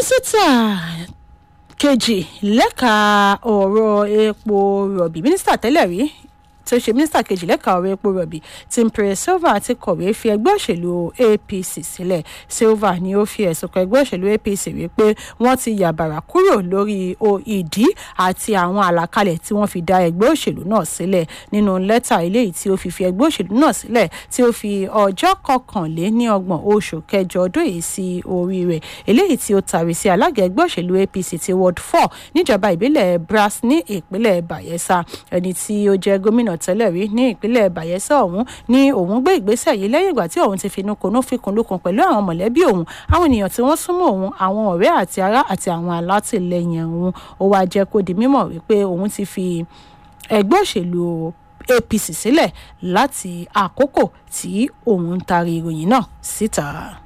mínísítà kejì lẹ́ka ọ̀rọ̀ epo rọ̀bì mínísítà tẹ́lẹ̀ rí tí ó ṣe mínísítà kejì lẹ́ka ọ̀rọ̀ epo rọ̀bì Timothy Silva ti kọ̀wé fi ẹgbẹ́ òṣèlú APC sílẹ̀ Silva ni ó fi ẹ̀sùn kan ẹgbẹ́ òṣèlú APC wípé wọ́n ti yàbàrà kúrò lórí ìdí àti àwọn àlàkalẹ̀ tí wọ́n fi dá ẹgbẹ́ òṣèlú náà sílẹ̀ nínú lẹ́tà eléyìí tí ó fi fi ẹgbẹ́ òṣèlú náà sílẹ̀ tí ó fi ọjọ́ kọkànléníọgbọ̀n oṣù kẹjọ ọdún yìí sí orí rẹ̀ eléyìí tí ó tàrí sí alága ẹgbẹ́ òṣèlú APC ti ward four níjọba ìbílẹ̀ Brass ní ìpínlẹ̀ Bayelsa ẹni tí ó jẹ́ gómìnà tẹ́lẹ̀ rí ní ìpínlẹ̀ Bayelsa ọ̀hún ní òun gbé ìgbésẹ̀ yìí lẹ́yìn ìgbà tí òun ti finú konú fikùn lukùn pẹ̀lú àwọn mọ̀lẹ́bí òun àwọn ènìyàn tí wọ́n súnmọ́ òun àwọn ọ̀rẹ́ àti ará àti àwọn alátìlẹyìn òun ó wáá jẹ́ kó di mímọ̀ wípé òun ti fi ẹgbẹ́ òṣèlú APC sílẹ̀ láti àkókò tí òun ń taari ìròyìn náà síta.